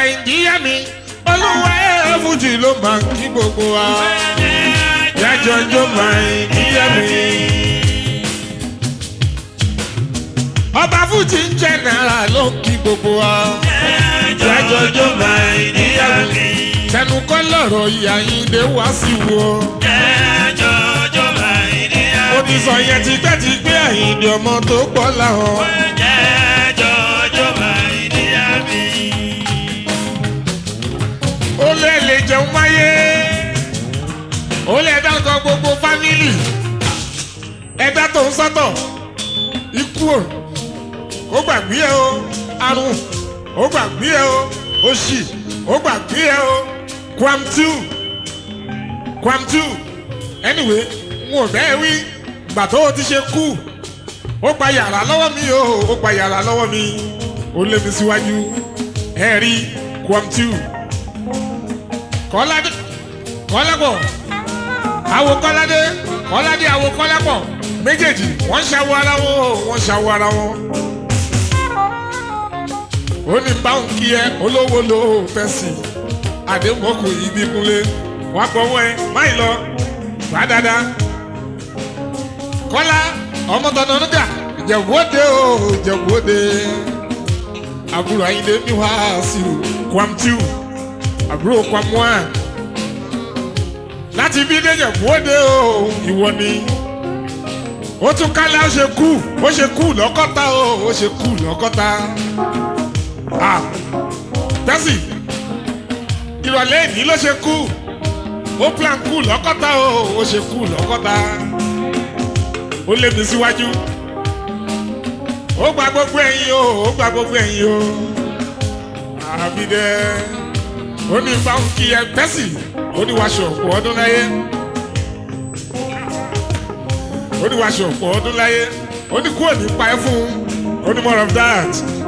àìdíyẹ mi olúwa ẹ̀ fújì ló máa ń kí gbogbo wa jájọjọ́ máa àìdíyẹ mi. ọba fújì ń jẹ́ náírà ló ń kí gbogbo wa jájọjọ́ máa àìdíyẹ mi. tẹnu kọ́ lọ́rọ̀ ìyá yín dé wá sí wo. ó ti sọ yẹn tipẹ́tipẹ́ àyìndé ọmọ tó pọ̀ láwọn. ó lè lè jẹun máyé ó lè dáńtọ́ gbogbo fámìlì ẹ̀dá tó ń sọ́tọ̀ ikú ò ó gbàgbé ẹ o àrùn ó gbàgbé ẹ o òṣì ó gbàgbé ẹ o kwamtu kwamtu anyway n ò bẹ́ẹ̀ wí gbà tó o ti ṣe kú ó gba yàrá lọ́wọ́ mi o ó gba yàrá lọ́wọ́ mi ó lé mi síwájú ẹ rí kwamtu kọ́ládé kọ́lápọ̀ àwo kọ́ládé kọ́ládé àwo kọ́lápọ̀ méjèèjì wọ́n ṣàwọ ara wọn o wọ́n ṣàwọ ara wọn. ó ní báwọn kí ẹ olówó ló fẹ́ sí i àdéhùn ibi kúnlé wàá gbọ́wọ́ ẹ máì lọ wá dáadáa. kọ́lá ọmọ tọ̀nà nígbà ìjẹ̀wọ́dé o ìjẹ̀wọ́dé àbúrò ayíǹde mi wá sí i kwamtiu àbúrò kwamua láti bí déjẹ wóde o ìwọ ni ó tún kálá ó ṣe kú ó ṣe kú lọ́kọ́ta o ó ṣe kú lọ́kọ́ta ah tẹ́sì ìrọ̀lẹ́ ìní ló ṣe kú ó plan kú lọ́kọ́ta o ó ṣe kú lọ́kọ́ta ó lé mi síwájú ó gba gbogbo ẹ̀yìn o ó gba gbogbo ẹ̀yìn o àbídẹ́ ó ní báwọn kí ẹ tẹ́sì ó ní wàá ṣọ̀pọ̀ ọdún láyé ó ní wàá ṣọ̀pọ̀ ọdún láyé ó ní kúrò ní pa ẹ́ fún ó ní more of that.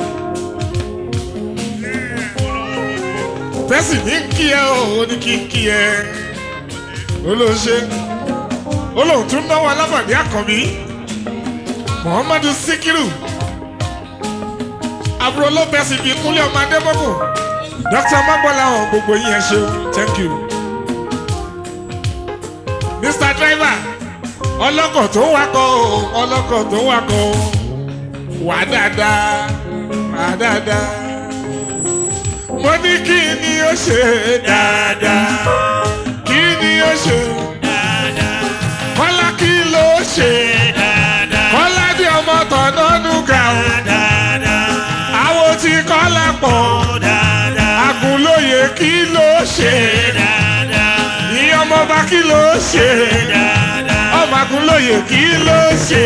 tẹ́sì ní kí ẹ o ó ní kí n kí ẹ ó ló ṣe ó lóun tún náwó alábàdí àkànbí muhammadu sikiru àbúrò ló bẹ́sì bíi kúnlẹ̀ ọmọ adébọ́kù dr magbola hàn gbogbo yín ẹ ṣeun thank you. mr driver ọlọ́kọ̀ tó ń wakọ̀ o ọlọ́kọ̀ tó ń wakọ̀ o wà dáadáa wà dáadáa. mo ní kí ni ó ṣe dáadáa kí ni ó ṣe kọ́lá kí ló ṣe kọ́lá bí ọmọ tọ̀nà nùgà o àwọn tí kọ́lá pọ̀ agunlóye kí ló ṣe ní ọmọọba kí ló ṣe ọmọ agunlóye kí ló ṣe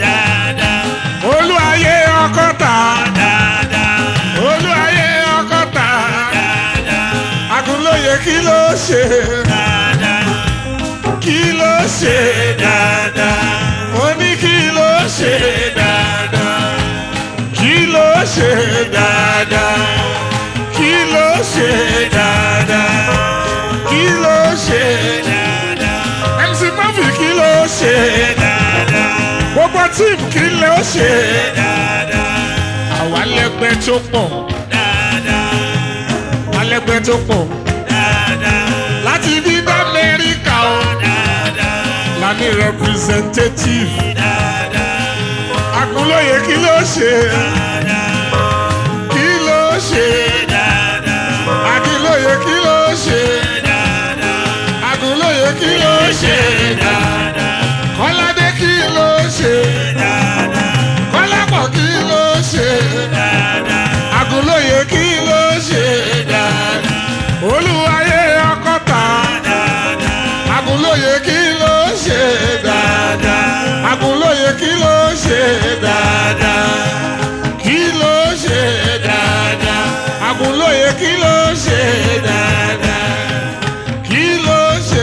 olúwayé ọkọta olúwayé ọkọta agunlóye kí ló ṣe kí ló ṣe mo ní kí ló ṣe kí ló ṣe dáadáa kí ló ṣe dáadáa kí ló ṣe dáadáa mc murphy kí ló ṣe dáadáa gbogbo tíìmù kí ló ṣe dáadáa àwa lẹ́gbẹ́ tó pọ̀ alẹ́gbẹ́ tó pọ̀ láti bí ní amẹ́ríkà o la ní representative àkúlóye kí ló ṣe kí ló ṣe àkúlóye kí ló ṣe àkúlóye kí ló ṣe kọ́ládé kí ló ṣe kọ́lápọ̀ kí ló ṣe àkúlóye kí ló ṣe olúwayé ọkọta àkúlóye kí ló ṣe àkúlóye kí ló ṣe kí ló ṣe àkúlóye kí ló ṣe kí ló ṣe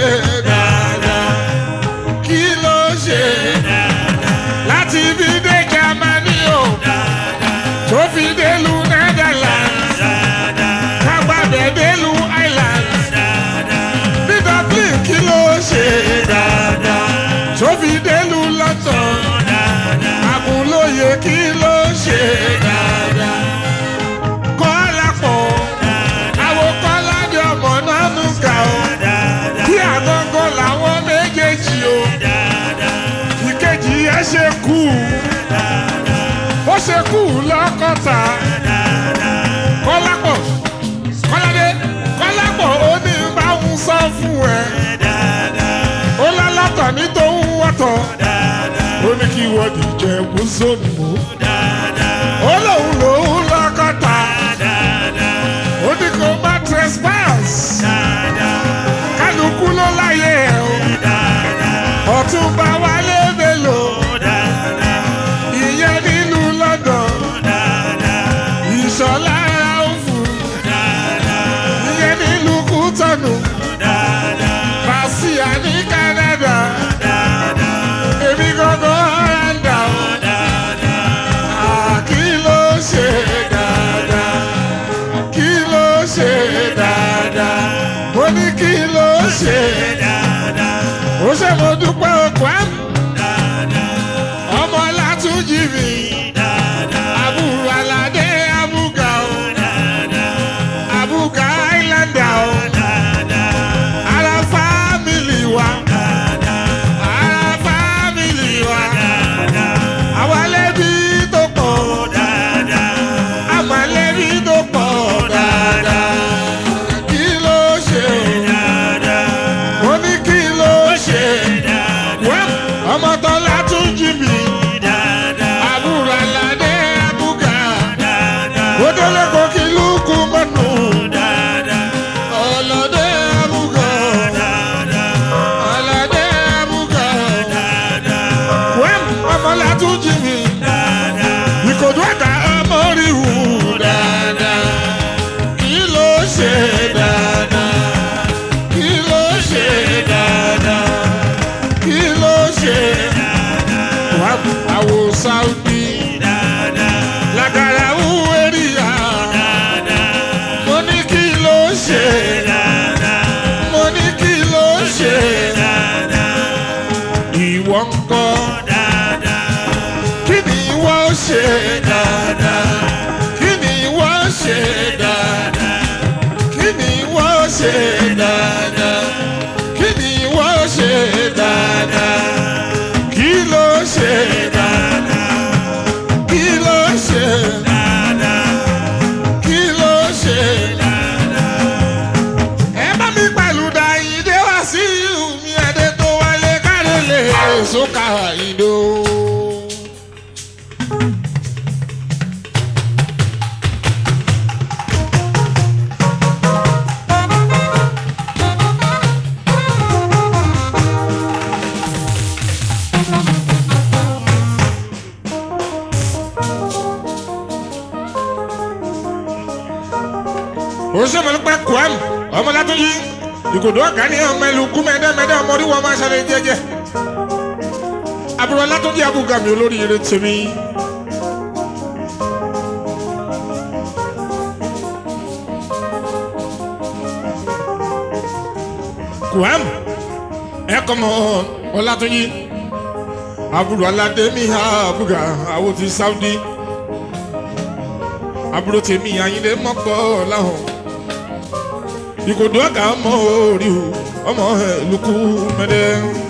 kí ló ṣe láti ibi dé Jámánì o tó fi délu Netherlands kágbábẹ́ délu Ireland ní Dublin kí ló ṣe tó fi délu London àkúlóye kí ló ṣe kọ́lápọ̀ mú zónì mú. ó lóun lòun lọ́kọ̀tà ó ní kó má trespass kálukú ló láyé ẹ̀ o ọ̀túnba wálé mélòó ìyẹn nílùú London ìṣọ̀lá òfù ìyẹn nílùú kútọ́nù Bàṣíà ní Canada èmi gangan ọ̀ràǹdà o kí ló ṣe dáadáa kí ló ṣe dáadáa mo ní kí ló ṣe ó ṣe mo dúpẹ́ òkú àmì ọmọ látúnjì mi àbúrò aládé abúgà o abúgà islander o ara fámìlì wa ara fámìlì wa àwa lẹ́bí tó pọ̀ àmọ́ lẹ́bí tó pọ̀ dáadáa kí ló ṣe mo ní kí ló ṣe wẹ́ ọmọ tó látúnjì mi àbúrò aládé abúgà ó délé kó kí lùkù mọ́nù ọlọ́dẹ abúgà ọlọ́dẹ abúgà wẹ́ ọmọ látúnjì mi ìkòdú ẹ̀ka ọmọ rí wù dáadáa kí ló ṣe dáadáa kí ló ṣe dáadáa kí ló ṣe wà àwò Saudi lágara wù eríyà mo ní kí ló ṣe mo ní kí ló ṣe ìwọ ń kọ́ kí ni ìwọ ṣe dáadáa kí ni ìwọ ṣe dáadáa kí ni ìwọ ṣe dáadáa kí ni ìwọ ṣe dáadáa kí ló ṣe dáadáa kí ló ṣe kí ló ṣe ẹ bá mi pẹ̀lú da ìdè wá sí mi ẹ̀dẹ̀ tó wálé káre lè sókà ìdó. oṣooṣi kwam ọmọ látọjú ìkòdó ọgá ní ọmọ ẹlú kú mẹdẹmẹdẹ ọmọ orí wọn máa ṣẹlẹ̀ jẹ́jẹ́ àbúrò látọjú abúgàmì olórí ire tèmi. kwam ẹkọ mọ ọlátọjú àbúrò aládé mi ha abúgà àwọn ti Saudi àbúrò tèmi àyìnlé mọ́kọ́ láhùn ìkòdó ọ̀gá ọmọ orí o ọmọ ẹlùkù mẹdẹ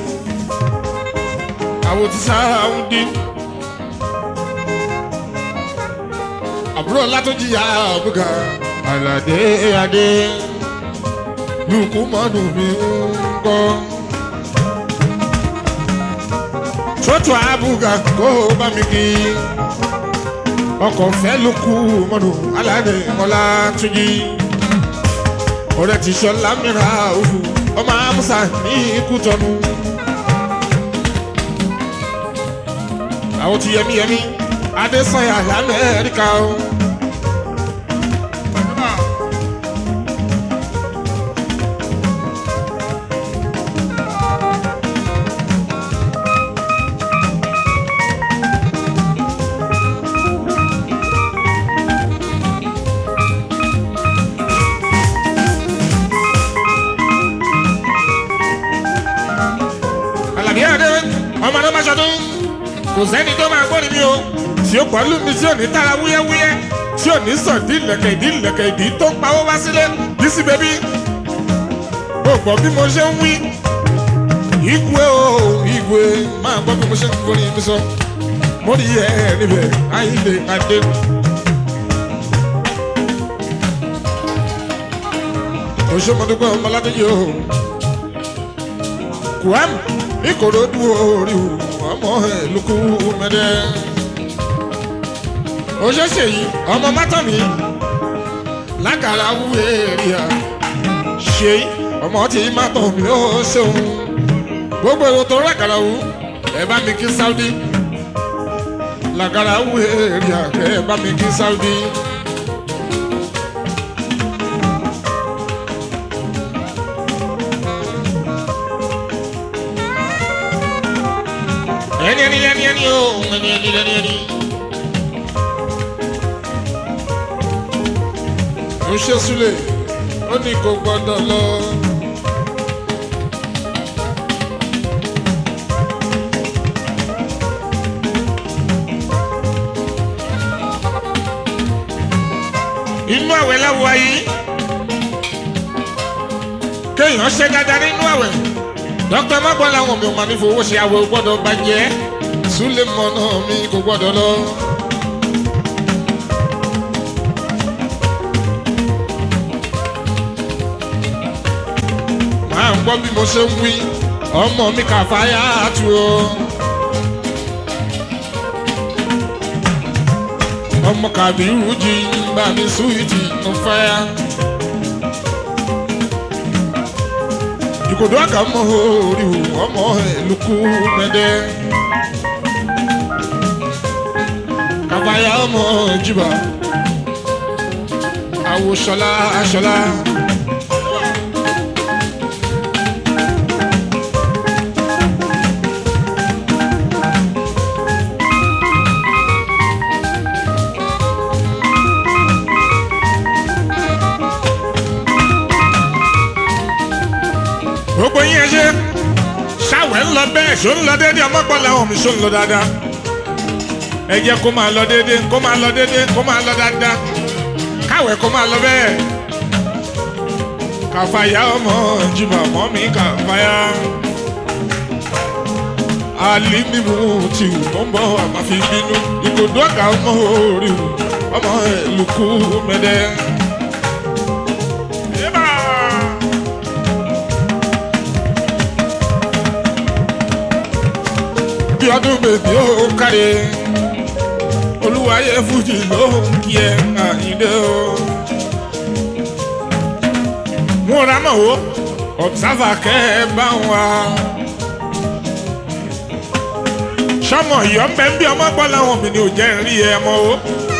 àwọn ti sáwùdí àbúrò látọjìyà àbúgà àlàdé adé lùkù mọ́nù mi ń kọ́ sọ́tù àbúgà kó bá mi kí ọkọ̀ fẹ́ lùkù mọ́nù aládé ọlá túnjí ọ̀rẹ́ ti sọlá mìíràn òfu ọmọ amusa ní ikú tọnu. àwọn ti yẹmi yẹmi adésanya lamẹ́ríkà o. àlàbí àdé ọmọ náà má ṣọdún kò sẹ́ni tó máa gbọ́ níbí o tí ó pọ̀ lù mí tí ò ní tara wúyẹ́wúyẹ́ tí ò ní sàn dín lẹ̀kẹ̀ ìdí lẹ̀kẹ̀ ìdí tó ń pawó wá sílé bísí bẹ́bí ó gbọ́ bí mo ṣe ń wí igwe o igwe máa gbọ́ bí mo ṣe ń forí mi sọ mo rí ẹ níbẹ̀ ayíǹde adé. òṣèmọdúpẹ́ ọmọládéjì o kwam ìkòròdú orí o ọmọ ẹ̀ lókù mẹ́dẹ́. òṣèṣe yìí ọmọ mátọ̀mí lágara wúwo èrìà ṣe ọmọ tí mátọ̀mí ó ṣeun gbogbo èrò tó lágara wú ẹ bá mi kí sáúdí lágara wúwo èrìà ẹ bá mi kí sáúdí. ẹni ẹni ẹni ẹni o ẹni ẹni ẹni ẹni. ó ṣe súlẹ̀ ó ní kò gbọ́dọ̀ lọ. inú àwẹ̀ láwọ̀ ayé kéèyàn ṣe dáadáa nínú àwẹ̀ dókítà má gbọ́ làwọn mi ò máa ní fowó ṣe àwẹ̀ ò gbọ́dọ̀ bàjẹ́ súlẹ̀ mọ́nà mi kò gbọ́dọ̀ lọ. máa ń gbọ́ bí mo ṣe ń wí ọmọ mi kà fáyà tù o. ọmọ kàbírù jí bá mi súwìtì ń fẹ́. ìkòdó àgà mọ́ orí ọmọ ẹ̀lùkù mẹ́dẹ́. kàfáyà ọmọ jìbà àwòṣọlá aṣọlá. gbogbo yín ẹ ṣe ṣàwẹ̀ ń lọ bẹ́ẹ̀ ṣó ń lọ déédéé ọmọgbọ́lá ọ̀hún mi ṣó ń lọ dáadáa ẹ jẹ́ kó máa lọ déédéé kó máa lọ déédéé kó máa lọ dáadáa káwẹ̀ kó máa lọ bẹ́ẹ̀ kàfàyà ọmọ jìmọ̀ ọmọ mi kàfàyà alímìmù tí ò ń bọ̀ àmà fi bínú ìkòdó ọ̀gá ọmọ orí ọmọ ẹ̀lùkù mẹ́dẹ́. bí ọdún bèbí ó káre olúwayé fújì ló ń kí ẹ àyíndé o. mo ra mọ̀ o observer kẹ́ ẹ bá wa. sọmọ ìyọ́ ń bẹ ń bí ọmọ gbọ́ láwọn mi ni ò jẹ́ ń rí ẹ mọ́ o.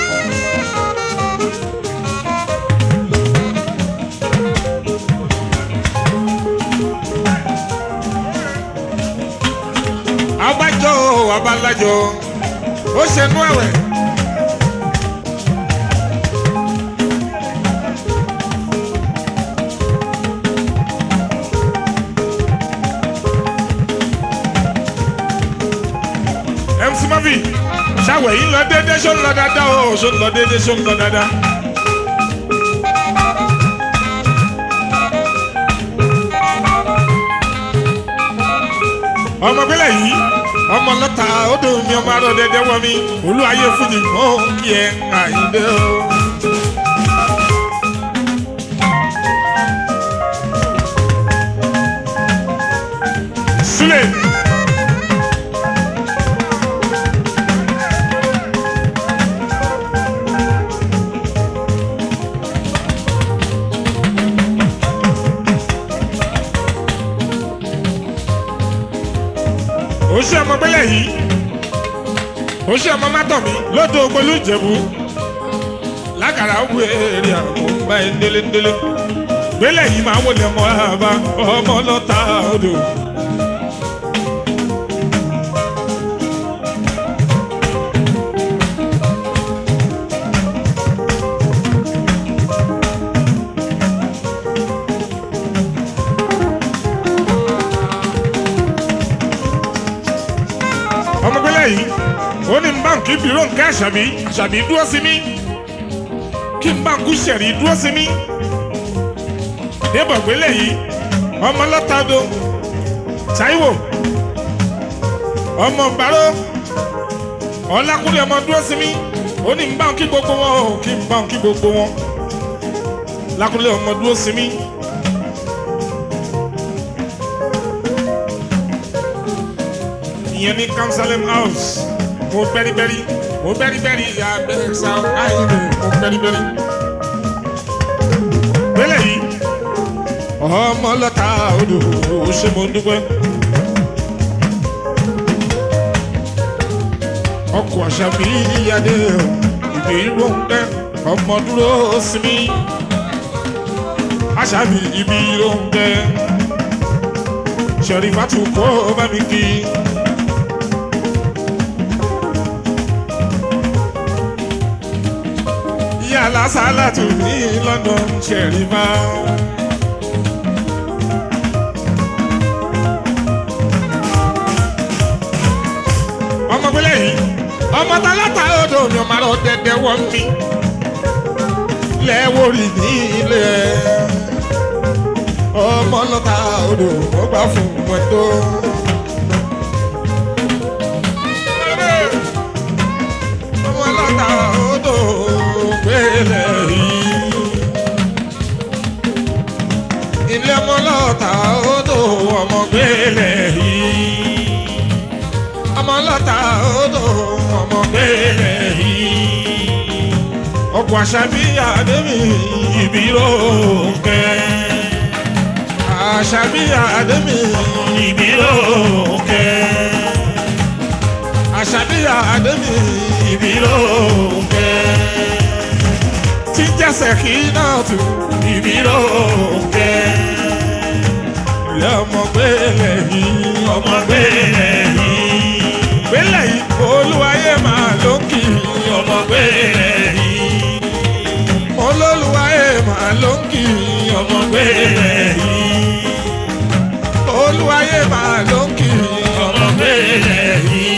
abájọ abalájọ ó ṣe nú ẹwẹ. mc mavi ṣàwẹ̀ yìí lọ déédé ṣó ń lọ dáadáa o ṣó ń lọ déédé ṣó ń lọ dáadáa. ọmọ gbélé yìí ọmọ lọta odò mi ọmọ arọ dẹdẹ wọ mi olú ayé fújì mọ kí ẹ àyíndé o. sílẹ̀. ó ṣe ọmọ gbélé yìí ó ṣe ọmọ mátọ̀ mi lọ́dọ̀ ògbólú ìjẹ̀bú lákàrà òwú èrè àwọn ọmọ ẹ̀ ńdélé gbélé yìí máa wọlé ọmọ àbá ọmọ lọ́ta odò. ọmọgbélé yìí ó ní báńkì bírò nǹkan àṣàbí àṣàbí dúró sí mi kí n báńkù ṣẹ̀rí dúró sí mi débọ̀ gbélé yìí ọmọ lọ́tàdó Táíwò ọmọ gbàró ọlákùnrin ọmọ dúró sí mi ó ní báńkì gbogbo wọn ó kí n báńkì gbogbo wọn lákùnrin ọmọ dúró sí mi. ìyẹn ní Kamsalem house mo bẹ́rìbẹ́rì mo bẹ́rí bẹ́rí ìyá bẹ́ẹ̀ sá àìlè mo bẹ́rí bẹ́rí. Bẹ́lẹ̀ yìí ọmọ lọ́ta odò ṣe mo dúpẹ́. ọkọ̀ àṣà mi yíyáde ìbí róńkẹ́ ọmọ dúró sí mi. àṣà mi ìbí róńkẹ́ ṣẹ̀rí fàtú kó bá mi kí. ìyá lásàlá tù ní London ṣẹ̀rí bá. ọmọ gbélé yìí ọmọ tálátà odò mi ò máa lọ dẹdẹ wọ́n mi lẹ́wọ́rì ní ilé ọmọ lọ́ta odò ó gbà fún wọn tó. ọmọ lọ́ta odò gbélé yìí ilé ọmọ lọ́ta odò ọmọ gbélé yìí ọmọ lọ́ta odò ọmọ gbélé yìí ọkọ̀ àṣàbí àdébí ìbírò kẹ́ àṣàbí àdébí ìbírò kẹ́ àṣàbí àdébí ìbírò kẹ́ tí jẹ́sẹ̀ kí náà tù ìbírò kẹ́ ilé ọmọ gbélé yìí ọmọ gbélé yìí gbélé yìí olúwayé máa ló kì í ọmọ gbélé yìí olólùwayé máa ló kì í ọmọ gbélé yìí olúwayé máa ló kì í ọmọ gbélé yìí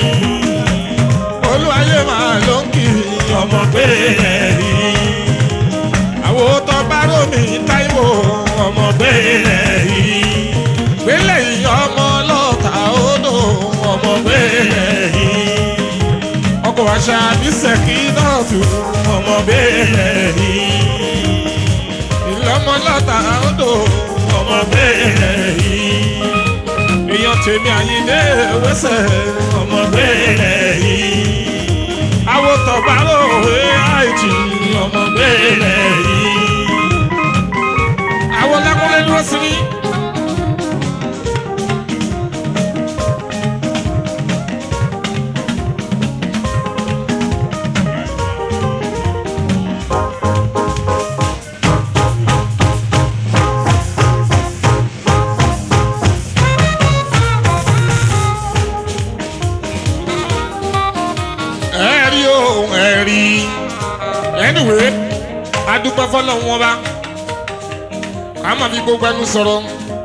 olúwayé máa ló kì í ọmọ gbélé yìí àwọn tó bá rómi táìwò ọmọ gbélé yìí gbélé yìí ọmọ lọ́ta odò ọmọ gbélé yìí ọkọ̀ àṣà bísẹ̀kì náà tù ọmọ gbélé yìí ìlọ́mọ lọ́ta odò ọmọ gbélé yìí èèyàn tèmi àyíndé wẹ́sẹ̀ ọmọ gbélé yìí àwọn tọ̀gbárò àìjì ọmọ gbélé yìí àwọn lákúnlé dúró sí ní. ẹ̀rí o ẹ̀rí anyway adúpẹ́ fọlọ́ wọn bá ká má fi gbogbo ẹnu sọ̀rọ̀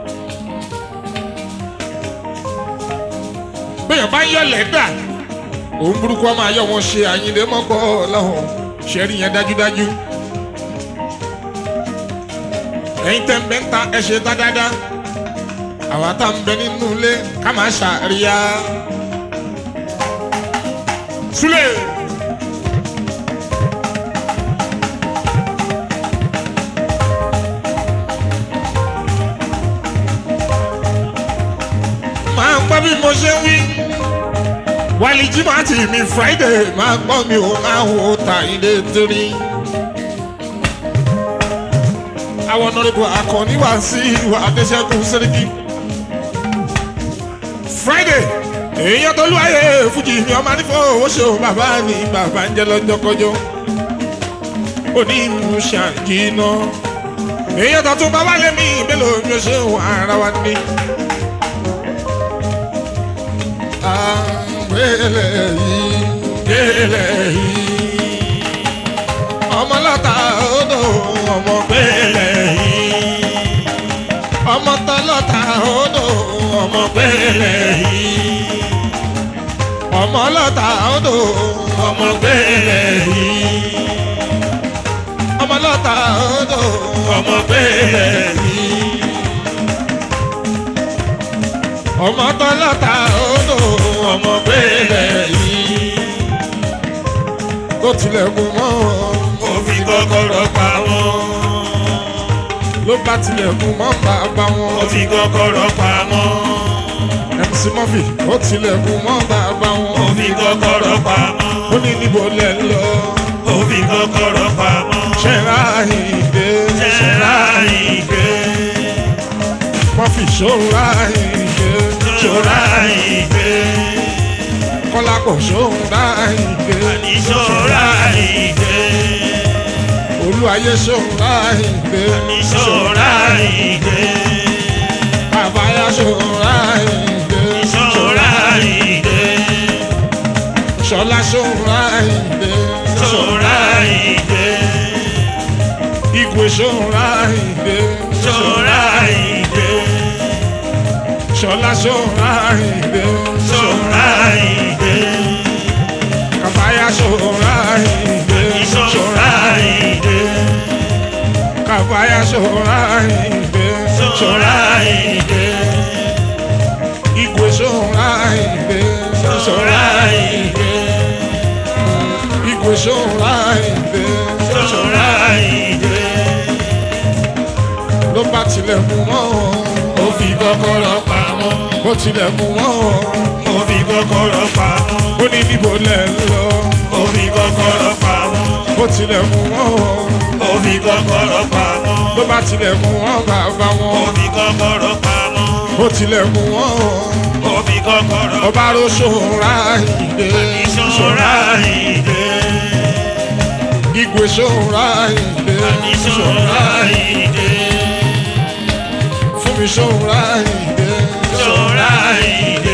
bẹ́ẹ̀ bá yọ lẹ́dà òun burúkú ọmọ ayọ̀ wọn ṣe àyìnlẹ̀ mọ́kọ́ ọlọ́run ṣẹ́rí yẹn dájúdájú ẹ̀yin tẹ́ ń bẹ́ ń ta ẹ̀ ṣe tá dáadáa àwa tá ń bẹ nínú ilé ká máa ṣàríyá. Sule. Máa ń gbọ́ bí mo ṣe ń wí. Wálé Jímọ̀tì mi Friday máa gbọ́ mi ò máa wo ta ilé torí. Àwọn ọ̀nàdìbò akọni wá sí ìwà Adéṣẹ́gun Sẹ́ríkì. Friday èèyàn tó lúwàyè fújì ni ọmọ nífọ̀ owó ṣe o bàbá ni bàbá ń jẹ lọ́jọ́ kọjọ́ òní ìlú ṣàjìnà èèyàn tó tún bàbá lẹ́mí mélòó ni ó ṣe ń wà ara wa ní. àgbélé yìí gbélé yìí ọmọ lọ́ta odò ọmọ gbélé yìí ọmọ tọ́lọ́ta odò ọmọ gbélé yìí ọmọ lọ́ta odò ọmọ gbélé yìí ọmọ lọ́ta odò ọmọ gbélé yìí ọmọ tọ́lọ́ta odò ọmọ gbélé yìí ó tilẹ̀kùn mọ́ mo fi kọ́kọ́rọ́ pa wọ́n. ló bá tilẹ̀kùn mọ́ bàbá mo wọn fi kọ́kọ́rọ́ pa wọ́n. mc murphy ó tilẹ̀kùn mọ́ bàbá ó wọn fi kọ́kọ́rọ́ pamọ́ ó ní níbo lẹ̀ ń lọ ó fi kọ́kọ́rọ́ pamọ́ ṣẹ́ra ìdè ṣẹ́ra ìgbé murphy ṣọ́ra ìdè ṣọ́ra ìgbé kọ́lápọ̀ ṣọ́ra ìdè àní ṣọ́ra ìgbé olúwayé ṣọ́ra ìdè àní ṣọ́ra ìgbé àbáyá ṣọ́ra ìdè ṣọ́ra ìgbé ṣọlá ṣọ́ra ìdè ṣọ́ra ìgbé igwe ṣọ́ra ìdè ṣọ́ra ìgbé ṣọlá ṣọ́ra ìdè ṣọ́ra ìgbé àbáyá ṣọ́ra ìdè ṣọ́ra ìgbé kàfáyà ṣọ́ra ìdè ṣọ́ra ìgbé igwe ṣọ́ra ìdè ṣọ́ra ìgbé igwe ṣọ́ra ìdè ṣọ́ra ìgbé ló bá tilẹ̀kùn mọ́ ó fi kọ́kọ́rọ́ pamọ́ ó tilẹ̀kùn mọ́ ó fi kọ́kọ́rọ́ pamọ́ ó ní níbo lẹ̀ ń lọ ó fi kọ́kọ́rọ́ pamọ́ ó tilẹ̀kùn mọ́ ó fi kọ́kọ́rọ́ pamọ́ ló bá tilẹ̀kùn mọ́ bàbá ó wọn fi kọ́kọ́rọ́ pamọ́ ó tilẹ̀kùn mọ́ ó fi kọ́kọ́rọ́ ọba ló ṣọ́ra ìdè ṣọ́ra ìgbé igwe ṣọ́ra ìdè àní ṣọ́ra ìgbé fún mi ṣọ́ra ìdè ṣọ́ra ìgbé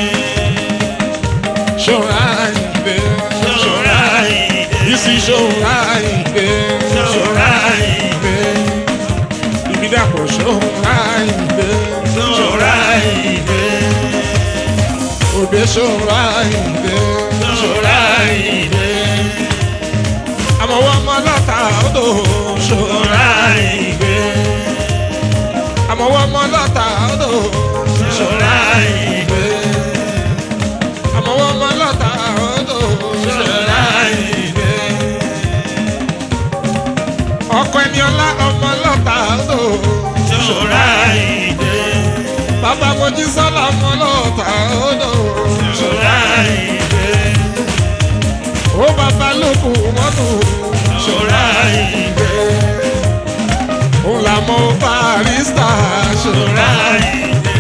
ṣọ́ra ìdè ṣọ́ra ìgbé Isi ṣọ́ra ìdè ṣọ́ra ìgbé ibi dàpọ̀ ṣọ́ra ìdè ṣọ́ra ìgbé òde ṣọ́ra ìdè ṣọ́ra ìgbé àmọ̀wọ́ ọmọ lọ́ta odò ṣọ́ra ṣọ́ra ìgbé àmọ̀wọ́ ọmọ lọ́ta odò ṣọ́ra ìgbé àmọ̀wọ́ ọmọ lọ́ta odò ṣọ́ra ìgbé ọkọ ẹni ọlá ọmọ lọ́ta odò ṣọ́ra ìgbé bàbá mojí sọ́lá ọmọ lọ́ta odò ṣọ́ra ìgbé ó bàbá lókù mọ́tò ṣọ́ra ìgbé òun làmọ́ barista ṣọ́ra. ṣọ́ra ìgbé.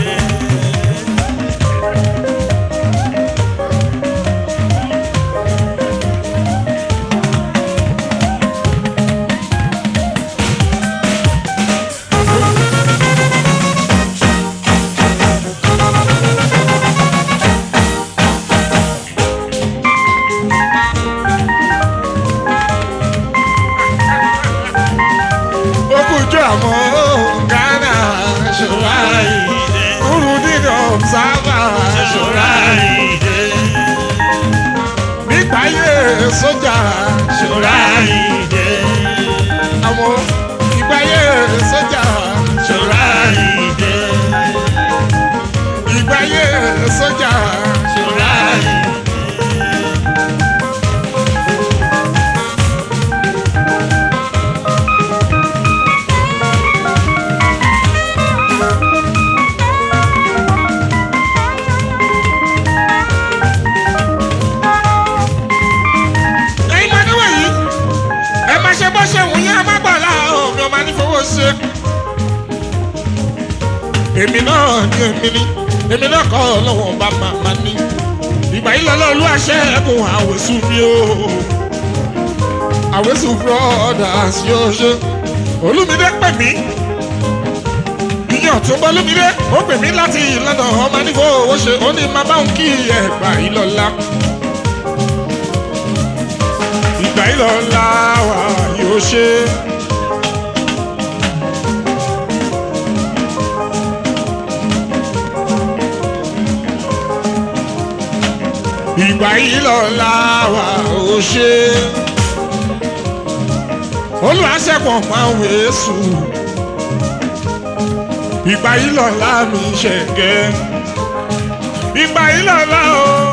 Okujo àmọ́ Ghana ṣọ́ra ìdè Urudin observer ṣọ́ra ṣọ́ra ìdè nígbàyé sójà ṣọ́ra ìdè àwọn ìgbàyé sójà ṣọ́ra ìdè ìgbàyé sójà ṣọ́ra ìdè. ẹ̀yin máa níwọ̀n yìí ẹ máa ṣe bó ṣe wù yín amágbàlá omi ọmọ nífowó ṣe. èmi náà ni èmi ni èmi náà kọ́ ọlọ́wọ́n bá máa máa ní. ìgbà yìí lọ́lọ́ olú àṣẹ ẹ̀kún àwẹ̀sùn mi o. àwẹ̀sùn brothers yóò ṣe. olúmídé pè mí. ìyẹn ọ̀tún bọ́ olúmídé ó pè mí láti London ọmọ nífowó ṣe ó ní máa bá òun kí ẹ̀gbà yìí lọ́la ìgbà yìí lọ la wà yóò ṣe. ìgbà yìí lọ la wà yóò ṣe. olùwàṣẹ́pọ̀ máa ń wéṣù. ìgbà yìí lọ la mi ṣẹ̀gẹ́. ìgbà yìí lọ la o